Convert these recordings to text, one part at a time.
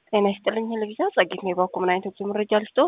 ጤና ይስጥልኝ ለቪዛ ጸጌት ነው የባኩ ምን አይነት ጉዞ መረጃ ልስጦ?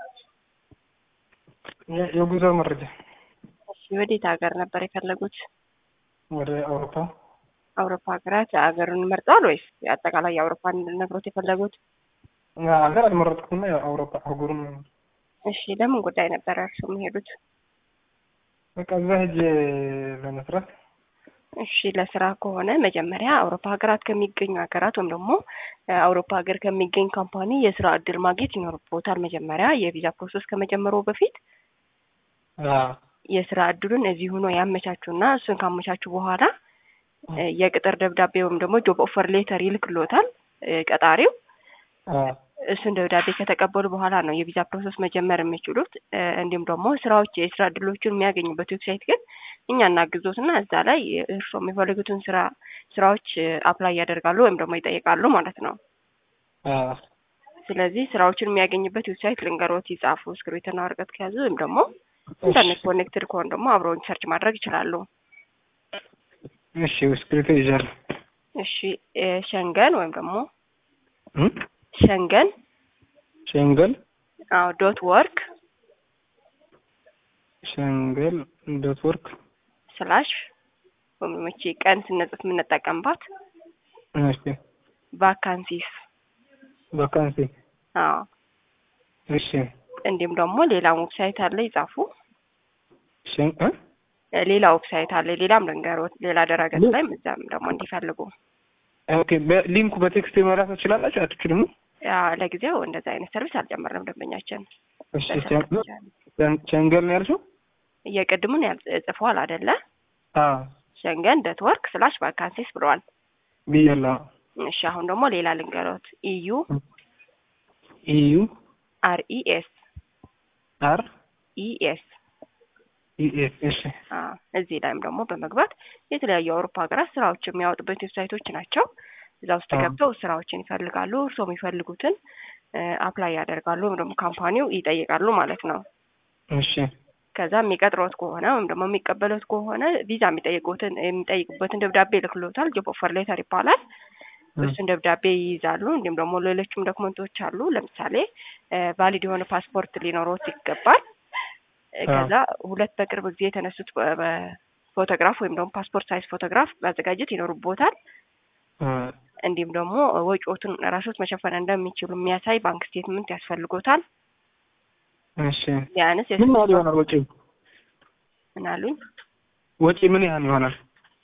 የጉዞ መረጃ እሺ፣ ወዴት ሀገር ነበር የፈለጉት? ወደ አውሮፓ አውሮፓ ሀገራት ሀገሩን መርጠዋል ወይስ አጠቃላይ የአውሮፓን ነግሮት የፈለጉት? ሀገር አልመረጥኩም። አውሮፓ አህጉሩን እሺ፣ ለምን ጉዳይ ነበረ እርሱ የሚሄዱት? በቃ እዛ ሄጄ ለመስራት እሺ ለስራ ከሆነ መጀመሪያ አውሮፓ ሀገራት ከሚገኙ ሀገራት ወይም ደግሞ አውሮፓ ሀገር ከሚገኝ ካምፓኒ የስራ እድል ማግኘት ይኖርቦታል። መጀመሪያ የቪዛ ፕሮሰስ ከመጀመሩ በፊት የስራ እድሉን እዚህ ሆኖ ያመቻቹና እሱን ካመቻቹ በኋላ የቅጥር ደብዳቤ ወይም ደግሞ ጆብ ኦፈር ሌተር ይልክሎታል ቀጣሪው። እሱን ደብዳቤ ከተቀበሉ በኋላ ነው የቪዛ ፕሮሰስ መጀመር የሚችሉት። እንዲሁም ደግሞ ስራዎች የስራ እድሎችን የሚያገኙበት ዌብሳይት ግን እኛ እናግዞትና እዛ ላይ እርስዎ የሚፈልጉትን ስራ ስራዎች አፕላይ ያደርጋሉ ወይም ደግሞ ይጠይቃሉ ማለት ነው። ስለዚህ ስራዎችን የሚያገኝበት ዌብሳይት ልንገሮት ይጻፉ፣ እስክሪብቶና ወረቀት ከያዙ ወይም ደግሞ ኢንተርኔት ኮኔክትድ ከሆን ደግሞ አብረውን ሰርች ማድረግ ይችላሉ። እሺ እስክሪብቶ ይዣለሁ። እሺ ሸንገን ወይም ደግሞ ሸንገን ሸንገል አዎ ዶት ወርክ ሸንገል ዶት ወርክ ስላሽ ወይም መቼ ቀን ስንጽፍ የምንጠቀምባት እሺ ቫካንሲስ ቫካንሲ አዎ እሺ እንዲሁም ደግሞ ሌላ ዌብሳይት አለ ይጻፉ። ሸን እ ሌላ ዌብሳይት አለ ሌላም ልንገሮት ሌላ ድረገጽ ላይ እዛም ደግሞ እንዲፈልጉ ኦኬ በሊንኩ በቴክስት መላክ ትችላላችሁ አትችሉም? ያ ለጊዜው እንደዛ አይነት ሰርቪስ አልጀመርንም ደንበኛችን። እሺ ሸንገል ነው ያልሽው? የቅድሙን ጽፏል አይደለ? አዎ ሸንገን ዶት ወርክ ስላሽ ቫካንሲስ ብለዋል። ብያለሁ። እሺ አሁን ደግሞ ሌላ ልንገሮት ኢዩ ኢዩ አር ኢ ኤስ አር ኢ ኤስ ኢ ኤስ እሺ እዚህ ላይም ደግሞ በመግባት የተለያዩ የአውሮፓ ሀገራት ስራዎች የሚያወጡበት ዌብሳይቶች ናቸው። እዛ ውስጥ ገብተው ስራዎችን ይፈልጋሉ። እርስዎ የሚፈልጉትን አፕላይ ያደርጋሉ ወይም ደግሞ ካምፓኒው ይጠይቃሉ ማለት ነው። እሺ ከዛ የሚቀጥሮት ከሆነ ወይም ደግሞ የሚቀበሉት ከሆነ ቪዛ የሚጠይቁትን የሚጠይቁበትን ደብዳቤ ይልክሎታል። ጆብ ኦፈር ሌተር ይባላል። እሱን ደብዳቤ ይይዛሉ። እንዲሁም ደግሞ ሌሎችም ዶክመንቶች አሉ። ለምሳሌ ቫሊድ የሆነ ፓስፖርት ሊኖሮት ይገባል። ከዛ ሁለት በቅርብ ጊዜ የተነሱት ፎቶግራፍ ወይም ደግሞ ፓስፖርት ሳይዝ ፎቶግራፍ ማዘጋጀት ይኖርቦታል። እንዲሁም ደግሞ ወጪዎቱን ራሶት መሸፈን እንደሚችሉ የሚያሳይ ባንክ ስቴትመንት ያስፈልጎታል። እሺ ቢያንስ ምን ያህል ይሆናል ወጪ? ምን አሉኝ? ወጪ ምን ያህል ይሆናል?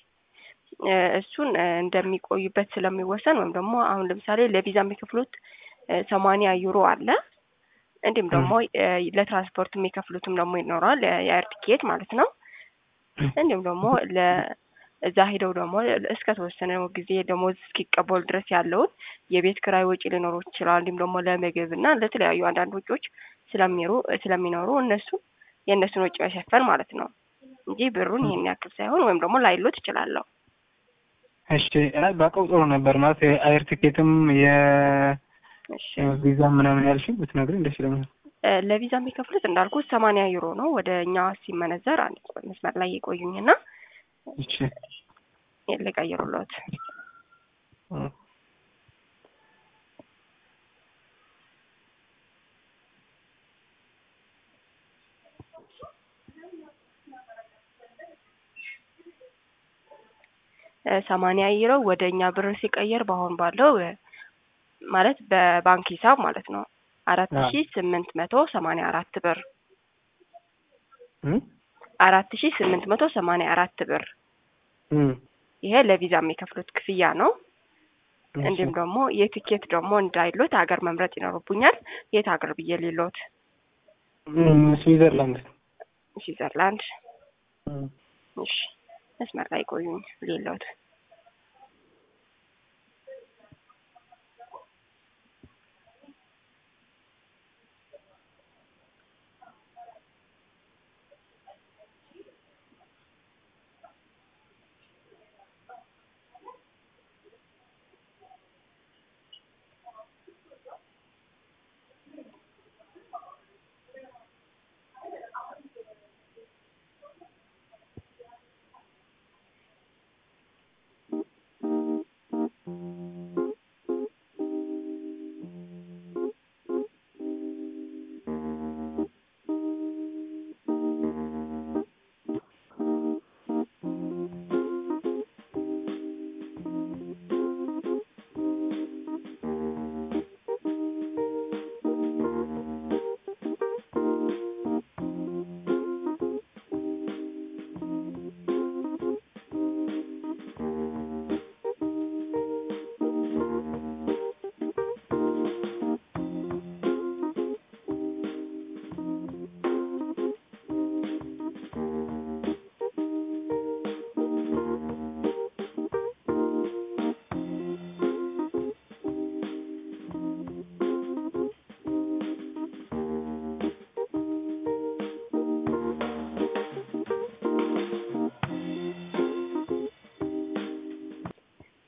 እሱን እንደሚቆዩበት ስለሚወሰን ወይም ደግሞ አሁን ለምሳሌ ለቪዛ የሚከፍሉት ሰማንያ ዩሮ አለ። እንዲሁም ደግሞ ለትራንስፖርት የሚከፍሉትም ደግሞ ይኖረዋል የአየር ቲኬት ማለት ነው። እንዲሁም ደግሞ ለእዛ ሄደው ደግሞ እስከ ተወሰነ ጊዜ ደሞዝ እስኪቀበሉ ድረስ ያለውን የቤት ክራይ ወጪ ሊኖሩ ይችላል። እንዲሁም ደግሞ ለምግብ እና ለተለያዩ አንዳንድ ወጪዎች ስለሚሩ ስለሚኖሩ እነሱ የእነሱን ወጪ መሸፈን ማለት ነው እንጂ ብሩን ይሄን ያክል ሳይሆን ወይም ደግሞ ላይሎት ይችላለሁ። እሺ አይ ባውቀው ጥሩ ነበር ማለት የአየር ቲኬትም የቪዛ ምናምን ያልሽኝ ብትነግሪኝ ደስ ይለኛል። ለቪዛ የሚከፍሉት እንዳልኩት ሰማንያ ዩሮ ነው። ወደ እኛ ሲመነዘር አንድ መስመር ላይ የቆዩኝና እሺ ልቀይሩለት። ሰማንያ ዩሮ ወደ እኛ ብር ሲቀየር በአሁን ባለው ማለት በባንክ ሂሳብ ማለት ነው አራት ሺ ስምንት መቶ ሰማንያ አራት ብር አራት ሺ ስምንት መቶ ሰማንያ አራት ብር ይሄ ለቪዛ የሚከፍሉት ክፍያ ነው። እንዲሁም ደግሞ የቲኬት ደግሞ እንዳይሎት ሀገር መምረጥ ይኖርቡኛል። የት ሀገር ብዬ ሊሎት? ስዊዘርላንድ። ስዊዘርላንድ። እሺ መስመር ላይ ቆዩኝ ሊሎት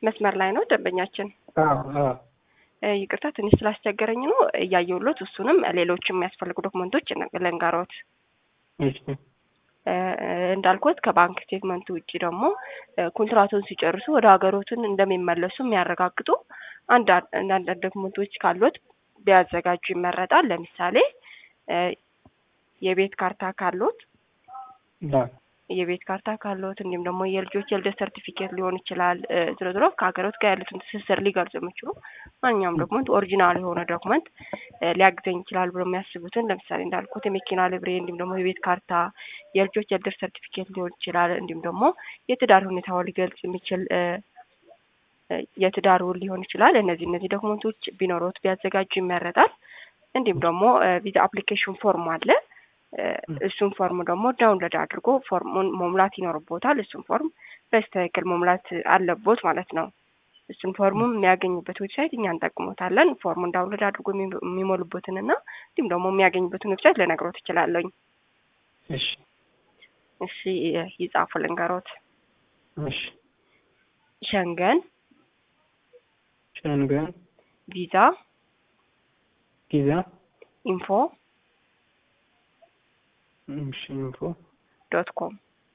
መስመር ላይ ነው ደንበኛችን። አዎ አዎ እ፣ ይቅርታ ትንሽ ስላስቸገረኝ ነው እያየሁሎት። እሱንም ሌሎች የሚያስፈልጉ ዶክመንቶች ልንገሮት። እሺ እ፣ እንዳልኩት ከባንክ ስቴትመንቱ ውጭ ደግሞ እ፣ ኮንትራቱን ሲጨርሱ ወደ ሀገሮትን እንደሚመለሱ የሚያረጋግጡ አንዳንድ አንዳንድ ዶክመንቶች ካሉት ቢያዘጋጁ ይመረጣል። ለምሳሌ እ፣ የቤት ካርታ ካሉት አዎ የቤት ካርታ ካሉት እንዲሁም ደግሞ የልጆች የልደት ሰርቲፊኬት ሊሆን ይችላል። እ፣ ዝሮ ዝሮ ከሀገሮት ጋር ያሉትን ትስስር ሊገልጹ የሚችሉ ማንኛውም ዶክመንት ኦሪጂናል የሆነ ዶክመንት እ፣ ሊያግዘኝ ይችላል ብሎ የሚያስቡትን ለምሳሌ እንዳልኩት የመኪና ልብሬ እንዲሁም ደግሞ የቤት ካርታ፣ የልጆች የልደት ሰርቲፊኬት ሊሆን ይችላል። እንዲሁም ደግሞ የትዳር ሁኔታውን ሊገልጽ የሚችል እ፣ እ፣ የትዳር ውል ሊሆን ይችላል። እነዚህ እነዚህ ዶክመንቶች ቢኖሩት ቢያዘጋጁ ይመረጣል። እንዲሁም ደግሞ ቪዛ አፕሊኬሽን ፎርም አለ። እ፣ እሱን ፎርም ደግሞ ዳውንሎድ አድርጎ ፎርሙን መሙላት ይኖርቦታል። እሱን ፎርም በስትክክል መሙላት አለቦት ማለት ነው። እሱን ፎርሙም የሚያገኙበት ዌብሳይት እኛ እንጠቅሞታለን። ፎርሙን ዳውንሎድ አድርጎ የሚ- የሚሞሉበትን እና እንዲሁም ደግሞ የሚያገኙበትን ዌብሳይት ልነግሮት እችላለሁኝ። እሺ እሺ ይጻፉ ልንገሮት። እሺ ሸንገን ሸንገን ቪዛ ጊዛ ኢንፎ እሺ ኢንፎ ዶት ኮም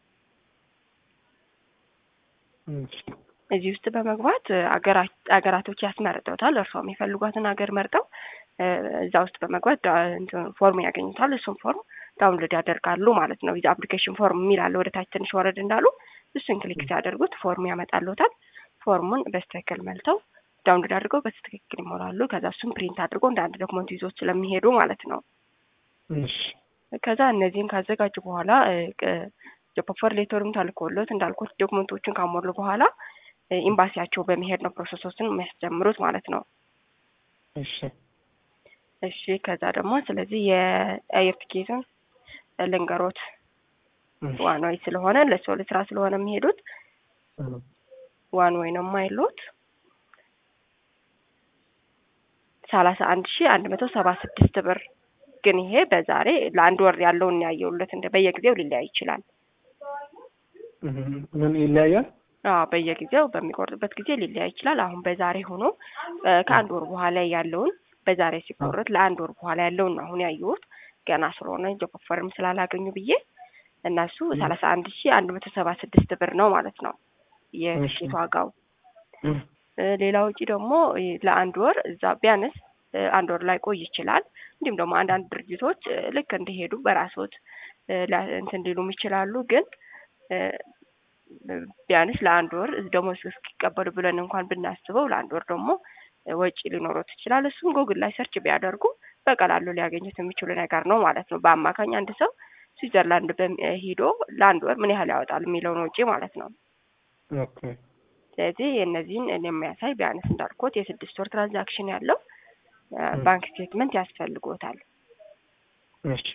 እሺ እዚህ ውስጥ በመግባት እ፣ አገራ- አገራቶች ያስመርጠውታል። እርስዎ የሚፈልጓትን ሀገር መርጠው እ፣ እዛ ውስጥ በመግባት ዳ- እንትን ፎርም ያገኙታል። እሱን ፎርም ዳውንሎድ ያደርጋሉ ማለት ነው። ቪዛ አፕሊኬሽን ፎርም የሚል አለ። ወደ ታች ትንሽ ወረድ እንዳሉ እሱን ክሊክ ሲያደርጉት ፎርም ያመጣልዎታል። ፎርሙን በስትክክል መልተው ዳውንሎድ አድርገው በስትክክል ይሞላሉ። ከዛ እሱን ፕሪንት አድርጎ እንደ አንድ ዶክመንት ይዞ ስለሚሄዱ ማለት ነው። እሺ ከዛ እነዚህን ካዘጋጁ በኋላ ጆፖፈር ሌተሩም ተልኮሎት እንዳልኩት ዶክመንቶቹን ካሞሉ በኋላ እ፣ ኤምባሲያቸው በመሄድ ነው ፕሮሰሶችን የሚያስጀምሩት ማለት ነው። እሺ እሺ ከዛ ደግሞ ስለዚህ የአየር ቲኬትን ልንገሮት እሺ ዋን ወይ ስለሆነ ለሰው ለስራ ስለሆነ የሚሄዱት እም፣ ዋን ወይ ነው የማይሉት ሰላሳ አንድ ሺ አንድ መቶ ሰባ ስድስት ብር ግን ይሄ በዛሬ ለአንድ ወር ያለውን ያየውለት እንደ በየጊዜው ሊለያይ ይችላል። እም፣ ምን ይለያያል? አዎ በየጊዜው በሚቆርጥበት ጊዜ ሊለያይ ይችላል። አሁን በዛሬ ሆኖ እ፣ ከአንድ ወር በኋላ ያለውን በዛሬ ሲቆረጥ ለአንድ ወር በኋላ ያለውን ነው አሁን ያየሁት ገና ስለሆነ ጆኮፈርም ስላላገኙ ብዬ እነሱ ሰላሳ አንድ ሺ አንድ መቶ ሰባ ስድስት ብር ነው ማለት ነው የትኬት ዋጋው። እም፣ እ፣ ሌላ ውጪ ደግሞ እ፣ ለአንድ ወር እዛ ቢያንስ እ፣ አንድ ወር ላይ ቆይ ይችላል። እንዲሁም ደግሞ አንዳንድ ድርጅቶች እ፣ ልክ እንደሄዱ በራስዎት እ፣ ላ- እንትን ሊሉም ይችላሉ። ግን እ፣ ቢያንስ ለአንድ ወር ደሞዝ እስኪቀበሉ ብለን እንኳን ብናስበው ለአንድ ወር ደግሞ እ፣ ወጪ ሊኖሩት ይችላል። እሱም ጎግል ላይ ሰርች ቢያደርጉ በቀላሉ ሊያገኙት የሚችሉ ነገር ነው ማለት ነው። በአማካኝ አንድ ሰው ስዊዘርላንድ በሚ- ሄዶ ለአንድ ወር ምን ያህል ያወጣል የሚለውን ወጪ ማለት ነው። ኦኬ ስለዚህ የእነዚህን የሚያሳይ ቢያንስ እንዳልኩት የስድስት ወር ትራንዛክሽን ያለው እ፣ ም። ባንክ ስቴትመንት ያስፈልጎታል። እሺ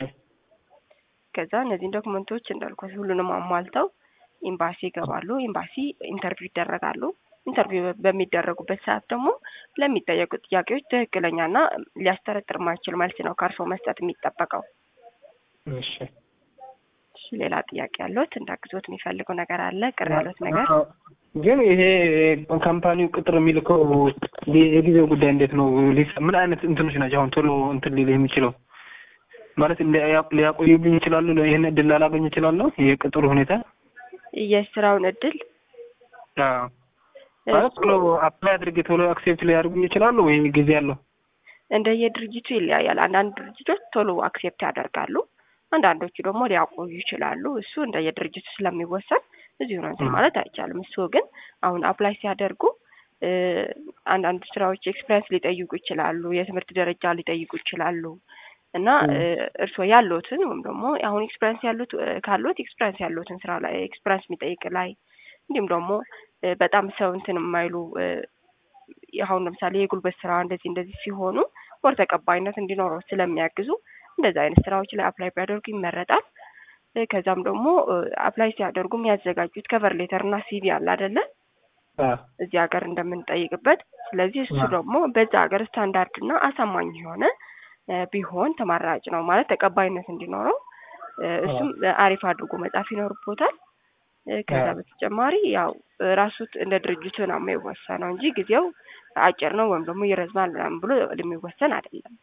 ከዛ እነዚህን ዶክመንቶች እንዳልኩት ሁሉንም አሟልተው ኤምባሲ ይገባሉ። ኤምባሲ ኢንተርቪው ይደረጋሉ። ኢንተርቪው በሚደረጉበት ሰዓት ደግሞ ለሚጠየቁት ጥያቄዎች ትክክለኛና ሊያስጠረጥር የማይችል መልስ ነው ከእርስዎ መስጠት የሚጠበቀው። እሺ እሺ፣ ሌላ ጥያቄ ያለዎት እንዳግዞት የሚፈልገው ነገር አለ? ቅር ያሉት ነገር? አዎ። ግን ይሄ ካምፓኒው ቅጥር የሚልከው የጊዜው ጉዳይ እንዴት ነው? ሊሰ- ምን አይነት እንትኖች ናቸው አሁን ቶሎ እንትን ሊል የሚችለው ማለት ሊያ- ሊያቆዩብኝ ይችላሉ? ይህን እድል ላላገኝ ይችላለሁ? የቅጥሩ ሁኔታ የስራውን እድል አዎ። ማለት ቶሎ አፕላይ አድርጌ ቶሎ አክሴፕት ሊያደርጉኝ ይችላሉ ወይ ጊዜ አለው? እንደየድርጅቱ ይለያያል። አንዳንድ ድርጅቶች ቶሎ አክሴፕት ያደርጋሉ። አንዳንዶቹ ደግሞ ሊያቆዩ ይችላሉ። እሱ እንደየድርጅቱ ስለሚወሰን እዚሁ ነው እንትን ማለት አይቻልም። እሱ ግን አሁን አፕላይ ሲያደርጉ እ፣ አንዳንድ ስራዎች ኤክስፒሪያንስ ሊጠይቁ ይችላሉ። የትምህርት ደረጃ ሊጠይቁ ይችላሉ እና ም። እ፣ እርስዎ ያሉትን ወይም ደግሞ አሁን ኤክስፒሪያንስ ያሉት እ፣ ካሉት ኤክስፒሪያንስ ያሉትን ስራ ላይ ኤክስፒሪያንስ የሚጠይቅ ላይ እንዲሁም ደግሞ እ፣ በጣም ሰው እንትን የማይሉ እ፣ አሁን ለምሳሌ የጉልበት ስራ እንደዚህ እንደዚህ ሲሆኑ ወር ተቀባይነት እንዲኖረው ስለሚያግዙ እንደዚህ አይነት ስራዎች ላይ አፕላይ ቢያደርጉ ይመረጣል። እ፣ ከዛም ደግሞ አፕላይ ሲያደርጉ የሚያዘጋጁት ከቨር ሌተር እና ሲቪ አለ አይደለ? አዎ። እዚህ ሀገር እንደምንጠይቅበት። ስለዚህ እሱ አዎ። ደግሞ በዛ ሀገር ስታንዳርድ እና አሳማኝ የሆነ እ፣ ቢሆን ተመራጭ ነው ማለት ተቀባይነት እንዲኖረው እ፣ እሱም አሪፍ አድርጎ መጻፍ ይኖርቦታል። እ፣ ከዛ አዎ። በተጨማሪ ያው ራሱ እንደ ድርጅቱ ነው የሚወሰነው እንጂ ጊዜው አጭር ነው ወይም ደግሞ ይረዝማል ምናምን ብሎ የሚወሰን አይደለም።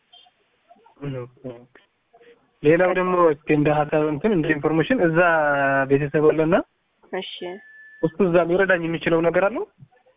ሌላው ደግሞ እስኪ እንደ ሀሳብ እንትን እንደ ኢንፎርሜሽን እዛ ቤተሰብ አለና እሺ እሱ እዛ ሊረዳኝ የሚችለው ነገር አለው።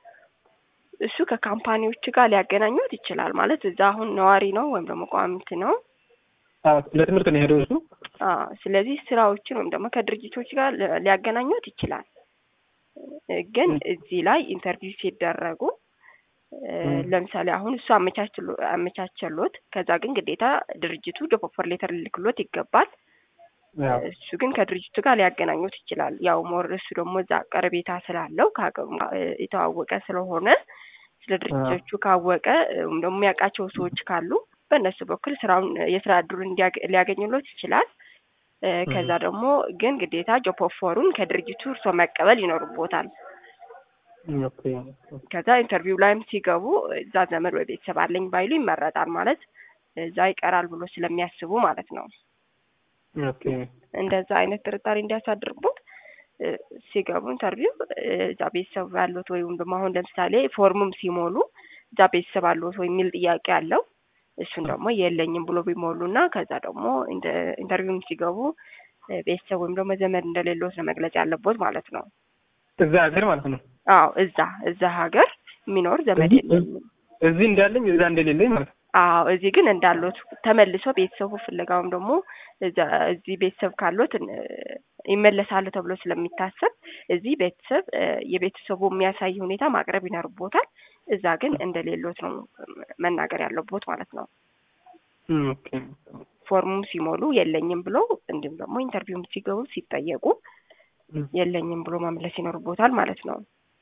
እሱ ከካምፓኒዎች ጋር ሊያገናኙት ይችላል። ማለት እዛ አሁን ነዋሪ ነው ወይም ደግሞ ቋሚት ነው። አዎ፣ ለትምህርት ነው የሄደው እሱ። አዎ፣ ስለዚህ ስራዎችን ወይም ደግሞ ከድርጅቶች ጋር ሊ- ሊያገናኙት ይችላል። እ፣ ግን እዚህ ላይ ኢንተርቪው ሲደረጉ እ፣ ም። ለምሳሌ አሁን እሱ አመቻችሎ- አመቻቸሎት ከዛ ግን ግዴታ ድርጅቱ ጆብ ኦፈር ሌተር ልልክሎት ይገባል። አዎ። እሱ ግን ከድርጅቱ ጋር ሊያገናኙት ይችላል። ያው ሞር እሱ ደግሞ እዛ ቀረቤታ ስላለው ከሀገሩ ጋር እ፣ የተዋወቀ ስለሆነ ስለ ድርጅቶቹ ካወቀ እ፣ ወይም ደግሞ የሚያውቃቸው ሰዎች ካሉ በእነሱ በኩል ስራውን የስራ እድሉን እንዲያገ- ሊያገኙሎት ይችላል። እ፣ ከዛ ደግሞ ግን ግዴታ ጆብ ኦፈሩን ከድርጅቱ እርሶ መቀበል ይኖርቦታል። ኦኬ። ከዛ ኢንተርቪው ላይም ሲገቡ እዛ ዘመድ ወይ ቤተሰብ አለኝ ባይሉ ይመረጣል። ማለት እዛ ይቀራል ብሎ ስለሚያስቡ ማለት ነው። ኦኬ። እንደዛ አይነት ጥርጣሬ እንዲያሳድርቦት እ፣ ሲገቡ ኢንተርቪው እ፣ እዛ ቤተሰብ ያሉት ወይም ደግሞ አሁን ለምሳሌ ፎርምም ሲሞሉ እዛ ቤተሰብ አሉት ወይ የሚል ጥያቄ አለው። እሱን ደግሞ የለኝም ብሎ ቢሞሉ እና ከዛ ደግሞ ኢንተ- ኢንተርቪውም ሲገቡ እ፣ ቤተሰብ ወይም ደግሞ ዘመድ እንደሌሎት ነው መግለጽ ያለቦት ማለት ነው። እዛ ሀገር ማለት ነው። አዎ እዛ እዛ ሀገር የሚኖር ዘመድ እዚህ- የለኝም። እዚህ እንዳለኝ እዛ እንደሌለኝ ማለት ነው። አዎ እዚህ ግን እንዳሉት ተመልሶ ቤተሰቡ ፍለጋውም ደግሞ እዛ እዚህ ቤተሰብ ካሉት እ፣ ይመለሳሉ ተብሎ ስለሚታሰብ እዚህ ቤተሰብ እ፣ የቤተሰቡ የሚያሳይ ሁኔታ ማቅረብ ይኖርቦታል። እዛ ግን እንደሌሎት ነው መናገር ያለቦት ማለት ነው። ኦኬ። ፎርሙም ሲሞሉ የለኝም ብሎ እንዲሁም ደግሞ ኢንተርቪውም ሲገቡ ሲጠየቁ የለኝም ብሎ ማምለስ ይኖርቦታል ማለት ነው።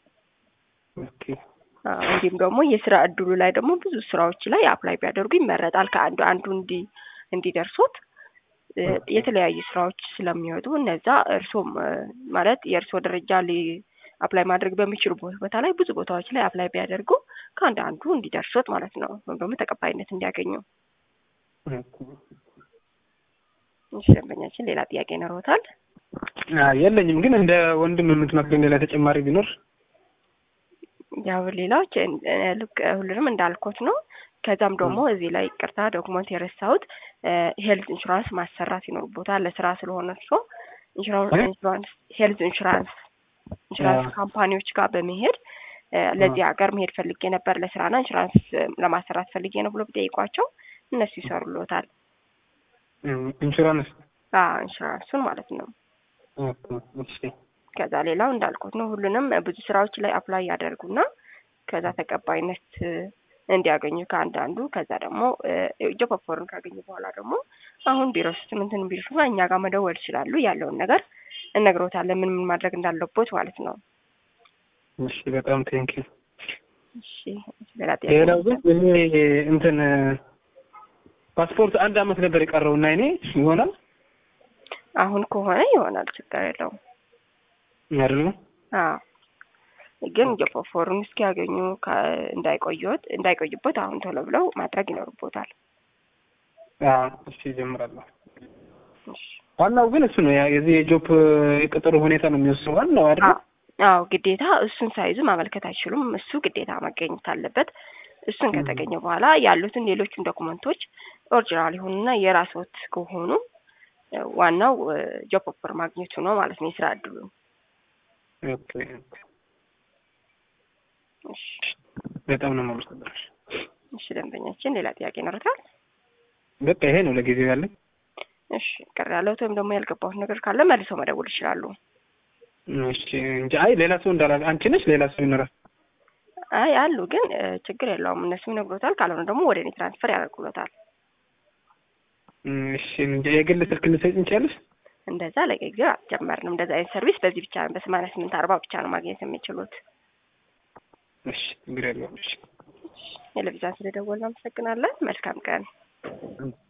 ኦኬ። አዎ፣ እንዲሁም ደግሞ የስራ እድሉ ላይ ደግሞ ብዙ ስራዎች ላይ አፕላይ ቢያደርጉ ይመረጣል። ከአንዱ አንዱ እንዲ እንዲደርሱት እ፣ የተለያዩ ስራዎች ስለሚወጡ እነዛ እርሶም እ፣ ማለት የእርሶ ደረጃ ሊ አፕላይ ማድረግ በሚችሉ ቦ- ቦታ ላይ ብዙ ቦታዎች ላይ አፕላይ ቢያደርጉ ከአንድ አንዱ እንዲደርሱት ማለት ነው፣ ወይም ደግሞ ተቀባይነት እንዲያገኙ። እሺ፣ ደንበኛችን ሌላ ጥያቄ ይኖረዎታል? አዎ፣ የለኝም ግን እንደ ወንድም የምትመክረኝ ሌላ ተጨማሪ ቢኖር ያው ሌላዎች እ- እ፣ ልክ ሁሉንም እንዳልኩት ነው። ከዛም ደግሞ እዚህ ላይ ቅርታ ዶክመንት የረሳሁት ሄልት ኢንሹራንስ ማሰራት ይኖርቦታል። ለስራ ስለሆነ እርሶ ኢንሹራንስ እ? ኢንሹራንስ ሄልት ኢንሹራንስ ኢንሹራንስ አዎ። ካምፓኒዎች ጋር በመሄድ እ፣ ለዚህ ሀገር መሄድ ፈልጌ ነበር ለስራና ኢንሹራንስ እ፣ ለማሰራት ፈልጌ ነው ብሎ ቢጠይቋቸው እነሱ ይሰሩልዎታል። እም፣ ኢንሹራንስ አዎ ኢንሹራንሱን ማለት ነው። ኦኬ፣ እሺ። ከዛ ሌላው እንዳልኩት ነው ሁሉንም ብዙ ስራዎች ላይ አፕላይ ያደርጉና ከዛ ተቀባይነት እ፣ እንዲያገኙ ከአንዳንዱ ከዛ ደግሞ ጆብ ኦፈርን ካገኙ በኋላ ደግሞ አሁን ቢሮ ውስጥ ምንትን ቢሉ እኛ ጋር መደወል ይችላሉ። ያለውን ነገር እነግሮታለን ምን ምን ማድረግ እንዳለቦት ማለት ነው። እሺ፣ በጣም ቴንኪ። እሺ ሌላ ጥያቄ ሌላው ግን ይሄ እንትን ፓስፖርት አንድ አመት ነበር የቀረው እና እኔ ይሆናል አሁን ከሆነ ይሆናል፣ ችግር የለውም። አይደለም? አዎ ግን ጆብ ኦፈሩን እስኪያገኙ ከ- እንዳይቆዩት እንዳይቆዩበት አሁን ቶሎ ብለው ማድረግ ይኖርቦታል። አዎ፣ እሺ፣ እጀምራለሁ። እሺ ዋናው ግን እሱ ነው ያ የዚህ የጆብ የቅጥሩ ሁኔታ ነው የሚወስነው ዋናው አይደል? አዎ አዎ፣ ግዴታ እሱን ሳይዙ ማመልከት አይችሉም። እሱ ግዴታ መገኘት አለበት። እሱን ከተገኘ በኋላ ያሉትን ሌሎችን ዶኩመንቶች ኦሪጂናል የሆኑና የራስዎት ከሆኑ እ፣ ዋናው ጆብ ኦፈር ማግኘቱ ነው ማለት ነው፣ የስራ እድሉ። ኦኬ፣ እሺ በጣም ነው የማመሰግነው። እሺ፣ ደንበኛችን ሌላ ጥያቄ ይኖሩታል? በቃ ይሄ ነው ለጊዜው ያለኝ። እሺ ቅር ያለዎት ወይም ደግሞ ያልገባሁት ነገር ካለ መልሰው መደወል ይችላሉ። እሺ እንጂ አይ ሌላ ሰው እንዳላ አንቺ ነሽ ሌላ ሰው ይኖራል። አይ አሉ፣ ግን እ፣ ችግር የለውም እነሱ ይነግሮታል። ካልሆነ ደግሞ ወደ እኔ ትራንስፈር ያደርጉሎታል። እሺ እንጂ የግል ስልክ ልትሰጪኝ ትችያለሽ? እንደዛ ለጊዜው አልጀመርንም። እንደዛ አይነት ሰርቪስ በዚህ ብቻ በሰማንያ ስምንት አርባ ብቻ ነው ማግኘት የሚችሉት። እሺ ችግር የለውም። እሺ ቴሌቪዥን ስለደወልን አመሰግናለን። መልካም ቀን።